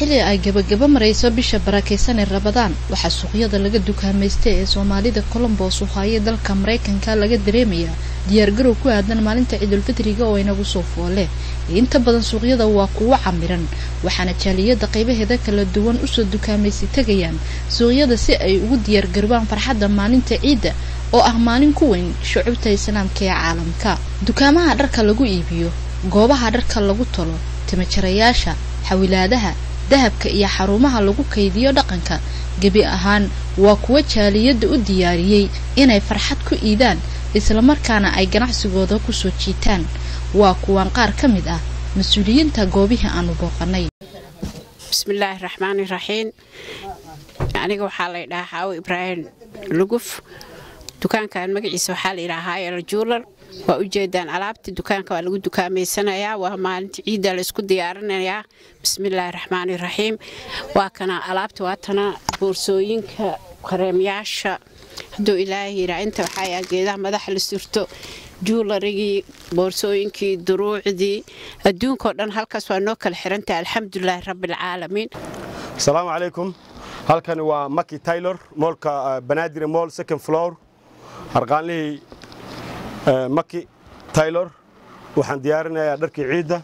xilli ay gabagaba marayso bisha barakaysan ee rabadaan waxaa suuqyada laga dukaamaystay ee soomaalida colombos u haayay dalka maraykanka laga dareemayaa diyaargarow ku aadan maalinta ciidulfitriga oo inagu soo foole inta badan suuqyada waa kuwo camiran waxaana jaaliyada qaybaheeda kala duwan usoo dukaamaysi tegayaan suuqyada si ay ugu diyaargarobaan farxadda maalinta ciidda oo ah maalin ku weyn shucubta islaamka ee caalamka dukaamaha dharka lagu iibiyo goobaha dharka lagu tolo timajarayaasha xawilaadaha dahabka iyo xarumaha lagu kaydiyo dhaqanka gebi ahaan waa kuwa jaaliyadda u diyaariyey inay farxad ku iidaan islamarkaana ay ganacsigooda kusoo jiitaan waa kuwan qaar ka mid ah mas-uuliyiinta goobihii aanu booqanay bismillaahi raxmaani raxiim aniga waxaa la ydhahaa xaawo ibraahim luguf dukaankan magaciisa waxaa la yidhahaa el juular waa ujeedaan alaabta dukaanka waa lagu dukaameysanayaa waa maalinta ciidda laysku diyaarinayaa bismillaahi raxmaani raxiim waa kana alaabta waatana boorsooyinka kareemyaasha hadduu ilaahay yidhaa inta waxaa geedaha madaxa la surto juularigii boorsooyinkii duruucdii adduunkao dhan halkaas waa noo kala xirantahay alxamdulilaahi rabbialcaalamiin asalaamu calaykum halkani waa maki taylor moolka banaadir mool second floor harqaanlihii maki taylor waxaan diyaarinayaa dharkii ciidda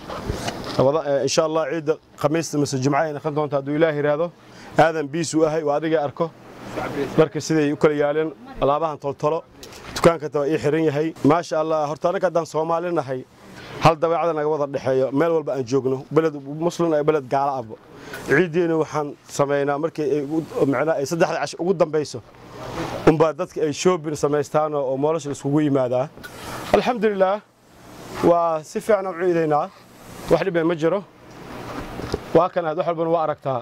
insha allah ciidda khamiista mise jumcahay noqon doonta hadduu ilaah yidhaahdo aadan biisuu ahay waa adiga arko dharka siday u kala yaaleen alaabahan toltolo dukaankata waa ii xiran yahay maasha allah horta annaga haddaan soomaali nahay hal dabeecada naga wada dhexeeyo meel walba aan joogno beled muslim ee beled gaala abo ciiddiina waxaan samaynaa markii micnaa ay saddexda cash ugu dambayso unbaa dadka ay shoobin samaystaan oo moolasha iskugu yimaadaa alxamdulilaah waa si fiican u ciidaynaa wax dhibay ma jiro waa kanaad wax walbana waa aragtaa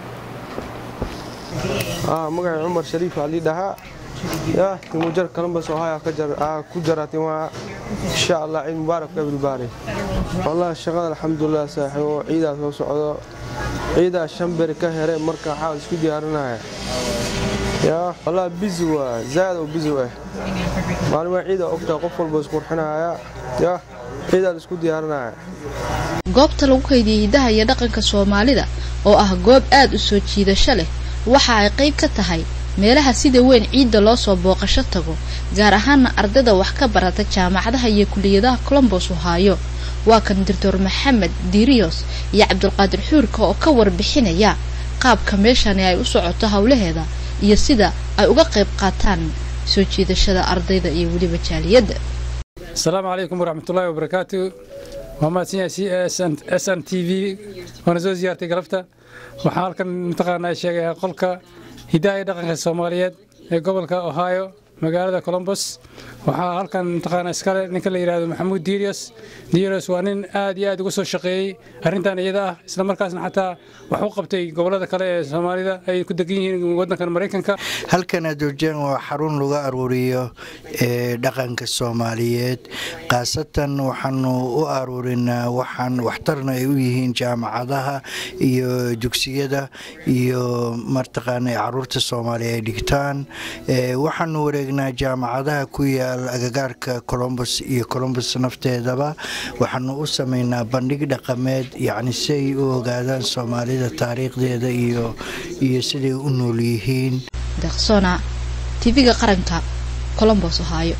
magaca cumar shariif aa lii dhahaa ya timujar kalambas ohaya ku jara timaha insha allah ciid mubaarak kabilbaari wallahi shaqada alxamdulilah saaxiibo ciidaa soo socdo ciidaa shan beri ka here marka waxaa isku diyaarinaya ya wallahi bizi waa zaad oo bizi ah maalin waa ciida ogtaa qof walba isqurxinaya ya ciidaa la isku diyaarinaya goobta lagu kaydiyey hiddaha iyo dhaqanka soomaalida oo ah goob aad u soo jiidasho leh waxa ay qayb ka tahay meelaha sida weyn ciidda loo soo booqasho tago gaar ahaana ardayda wax ka barata jaamacadaha iyo kuliyadaha colombos ohaayo waa kan doctor maxamed diriyos iyo cabdulqaadir xuurka oo ka warbixinaya qaabka meeshani ay u socoto howlaheeda iyo sida ay uga qayb qaataan soo jiidashada ardayda iyo weliba jaaliyadda asalaamu calaykum waraxmatullaahi wabarakaatu waa mahadsan yahay s n t v waana soo siyaartay galabta waxaan halkan mataqaanaa sheegayaa qolka hiddaha iyo dhaqanka soomaaliyeed ee gobolka ohio magaalada colombos waxaa halkan mataqaanaa iskale ninka la yidhahdo maxamuud diirios diirios waa nin aad iyo aad uga soo shaqeeyey arrintan iyada ah isla markaasna xataa wax u qabtay gobollada kale ee soomaalida ay ku degan yihiin waddankan maraykanka halkan adoorjaan waa xarun lagu aruuriyo ee dhaqanka soomaaliyeed khaasatan waxaanu u aruurinaa waxaan waxtarna ay u yihiin jaamacadaha iyo dugsiyada iyo martaqaana caruurta soomaaliya ay dhigtaan waxaanu wareegnaa jaamacadaha ku yaal agagaarka colombos iyo colombos nafteedaba waxaanu u samaynaa bandhig dhaqameed yacni si ay u ogaadaan soomaalida taariikhdeeda iyo iyo siday u nool yihiin deqsona tv-ga qaranka colombos ohaayo